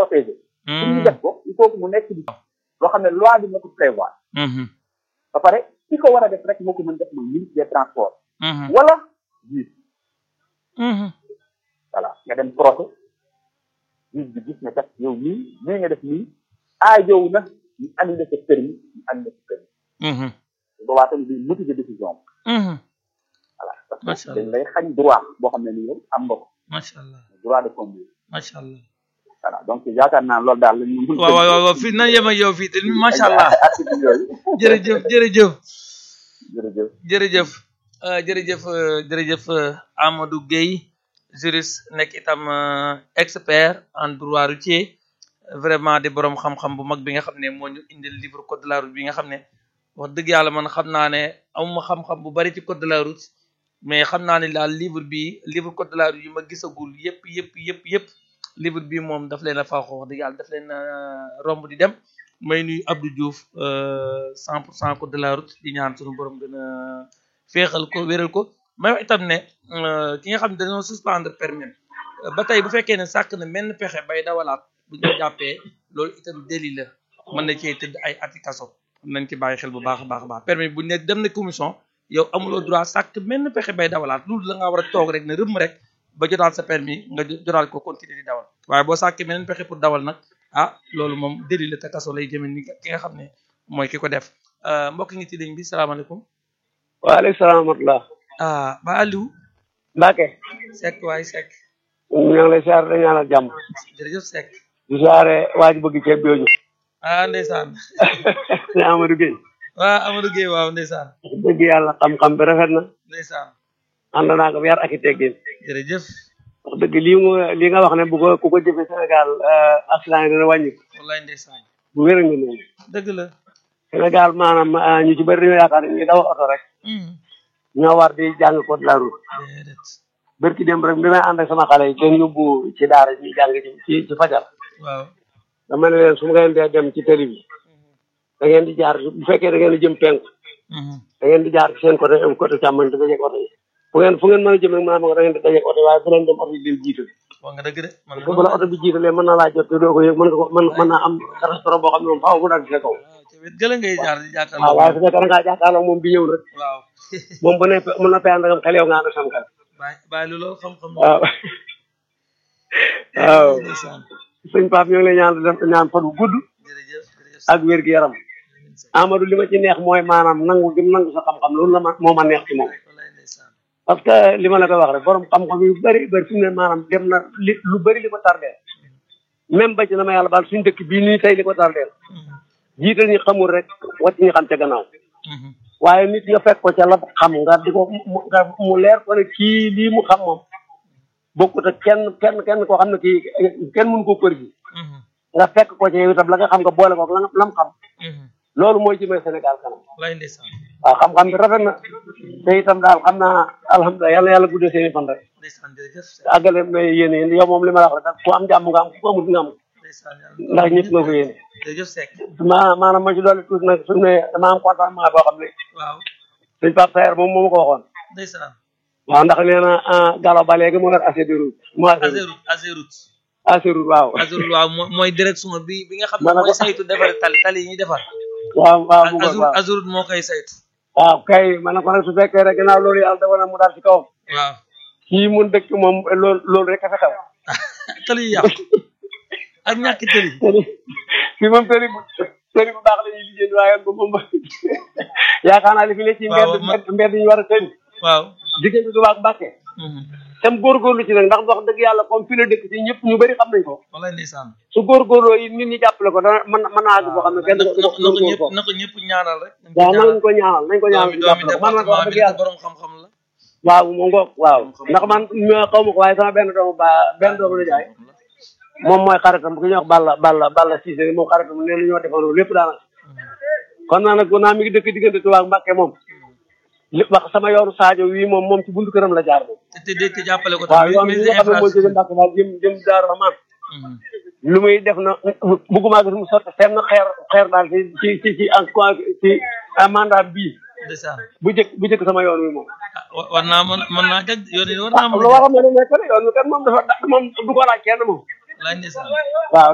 protéger pour ñu def ko il faut que mu nekk di loo xam ne loi bi moo ko prévoir ba pare ki ko war a def rek moo ko mën def mooy ministre des transports wala juge voilà nga dem procès juge bi gis ne kat yow nii nii nga def nii aajow na ñu annulé sa permis ñu annulé sa permis boobaa tamit di motiver décision voilà parce que dañ lay xañ droit boo xam ne nii yow am nga ko macha allah droit de conduire macha allah voilà donc yaakaar naa loolu daal la ñu mun waaw waaw waaw fii nan yem ak yow fii te macha allah article yooyu jërëjëf jërëjëf jërëjëf jërëjëf jërëjëf jërëjëf Amadou Gueye juriste nekk itam expert en droit routier vraiment di borom xam-xam bu mag bi nga xam ne moo ñu indil livre code de la route bi nga xam ne wax dëgg yàlla man xam naa ne amuma xam-xam bu bari ci code de la route mais xam naa ne daal livre bi livre code de la route yi ma gisagul yëpp yëpp yëpp yëpp livre bi moom daf leen a faaxoo wax dëgg yàlla daf leen romb di dem may nuyu Abdou Diouf cent pour cent code de la route di ñaan suñu borom gën a féexal ko wéral ko may wax itam ne ki nga xam ne dañoo suspendre permis ba tey bu fekkee ne sàkk na menn pexe bay dawalaat bu ñu jàppee loolu itam délit la mën na cee tëdd ay ati kaso nañ ci bàyyi xel bu baax a baax a baax permis bu ne dem na commission yow amuloo droit sàkk menn pexe bay dawalaat loolu la nga war a toog rek ne rëmm rek ba jotaal sa permis nga jotaal ko continuer di dawal waaye boo sàkkee meneen pexe pour dawal nag ah loolu moom délit la te kaso lay jëme ni ki nga xam ne mooy ki ko def mbokk ngi ci ligne bi salaamaaleykum waaleykum salaam wa rahmatulah. ah ba Aliou. Mbacke. Seck waay Seck. ñu ngi lay siyaare dañu ñaanal jàmm. jërëjëf Seck. di siyaare waa ji bëgg ceeb jooju. ah ndeysaan. ne Amadou Gueye. waaw Amadou Gueye waaw ndeysaan. dëgg yàlla xam-xam bi rafet na. ndeysaan. ànd naa ko yar ak i teggin. jërëjëf. wax dëgg lii mu lii nga wax ne bu ko ku ko jëfee Sénégal accident yi dina wàññi. wallaay ndeysaan. bu wér nga noonu. dëgg la. Sénégal maanaam ñu ci bëri dañoo yaakaar ne ñu daw oto rek. ñoo war di jàng code de la route. déedéet. bërki démb rek bi may ànd ak sama xale yi kenn yóbbu ci daara ji jàng ci ci fajar. waaw. dama ne leen su ma ngeen dee dem ci télé bi. da ngeen di jaar bu fekkee da ngeen di jëm penku. da ngeen di jaar ci seen côté côté càmmoñ te dajeeg oto yi. fu ngeen fu ngeen mën a jëm rek maanaam da ngeen di dajeeg oto yi waaye bu leen dem oto yi leen jiital. wax nga dëgg de. man bu la oto bi jiitalee mën naa laa jot te doo ko yëg mën nga ko mën mën naa am restaurant boo xam ne moom faaw mu dal ci sa kaw. ci wet gëla ngay jaar di waaw jàkkaarloo. waaye su fekkee da ngaa jàkkaarloo moom bi ñëw rek waaw. moom bu ne mën na fee ànd ak xel yow nga ànd ak sam xel. bàyyi bàyyi lu loolu xam-xam. waaw waaw ndeysaan. sëñ Pape ñoo ngi lay ñaan def ñaan fan bu gudd jërëjëf jërëjëf. ak wér gu yaram Amadou li ma ci neex mooy maanaam nangu gi mu nangu sa xam-xam loolu la ma moo ma neex ci moom wallaay ndeysaan. parce que li ma la ko wax rek borom xam-xam yu bëri bëri fi mu ne maanaam dem na li lu bëri li ko tardeel même ba ci na ma yàlla baal suñu dëkk bii nii tey li ko tardeel jiital ñi xamul rek wàcc ñi xam ca gannaaw waaye nit nga fekk ko ca la xam nga di ko mu nga mu leer ko ne kii lii mu xam moom bokkut ak kenn kenn kenn koo xam ne kii kenn mënu ko kër gi nga fekk ko ca yow itam la nga xam nga boole ko la nga lam xam loolu mooy jëmee Sénégal kanam wallaay ndeysaan. waaw xam-xam bi rafet na te itam daal xam naa alhamdulilah yàlla yàlla guddee seen i fan rek ndeysaan jërëjëf. àggale may yéene yéen yow moom li ma la wax rek ku am jàmm nga am ku amut nga am ndeysaan ndax ñëpp nga ko yéene jërëjëf Seck. ma maanaam ma ci dolli tuuti nag su ne dama am contentement boo xam ne waaw. suñ Pape Saer moom moo ma ko waxoon ndeysaan. waaw ndax nee na Gallo ba léegi moo yor assez de route moo assez Azerut Azerut. assez route waaw Azerut waaw mooy mooy direction bi bi nga xam ne Maanaam mooy saytu defar tali tali yi ñuy defar. waaw waaw mu ngoog Azerut waaw Azerut moo koy saytu. waaw kay ma ne ko nag su fekkee rek ginnaaw loolu yàlla dogal na mu daal ci kawam waaw. kii mun dëkk moom loolu loolu rek a fa xew tali yi yàqu ak ñàkk tali. fii moom tëri bu tëri bu baax la ñuy liggéey waaye moom moom yaakaar naa li fi ne ci waaw, mbedd man- mbedd mbedd ñu war a tëri waaw. diggante du baax Mbàkke tam góorgóorlu ci nag ndax wax dëgg yàlla comme fi la dëkk ci ñëpp ñu bëri xam nañ ko wallaay ndeysaan. su góorgóorloo yi nit ñi jàppale ko dana mën mën naa àgg boo xam ne kenn na du na ko na ko góorgóor ñëpp ko na ko ñëpp ñaanal rek. nañ ko waaw ñaanal. nañ ko ñaanal nañ ko ñaanal doomi ñu doomi jàppale ko man man ko wax département bi dëgg yàlla borom xam-xam la. waaw mu ngoog waaw ndax man ma xaw ma ko waaye sama benn doomu ba benn doomu la jaay moom mooy xaritam bu ki ñuy wax Balla Balla Balla Cissé moom xaritam nee na ñoo defandoo lépp daanaka kon naa nag naa mi ngi dëkk diggante Touba ak Mbàkke moom li wax sama yoonu Sadio wii moom moom ci buntu këram la jaar moom te te te jàppale ko waaw tamit. yoon bi nga xam ne moo jóge Mbàkke daal jëm jëm Daaru Rahmaan lu muy def na bëgguma gis mu sotti seen xeer xeer daal ci ci ci ci en ci mandat bii ndeysaan. bu jëkk bu jëkk sama yoon wi moom ah wa- war naa mën mën naa jag yoon yi war naa mën lu a war a mën a nekk rek yoon wi kat moom dafa moom du ko laaj kenn moom laaj ndeysaan. waaw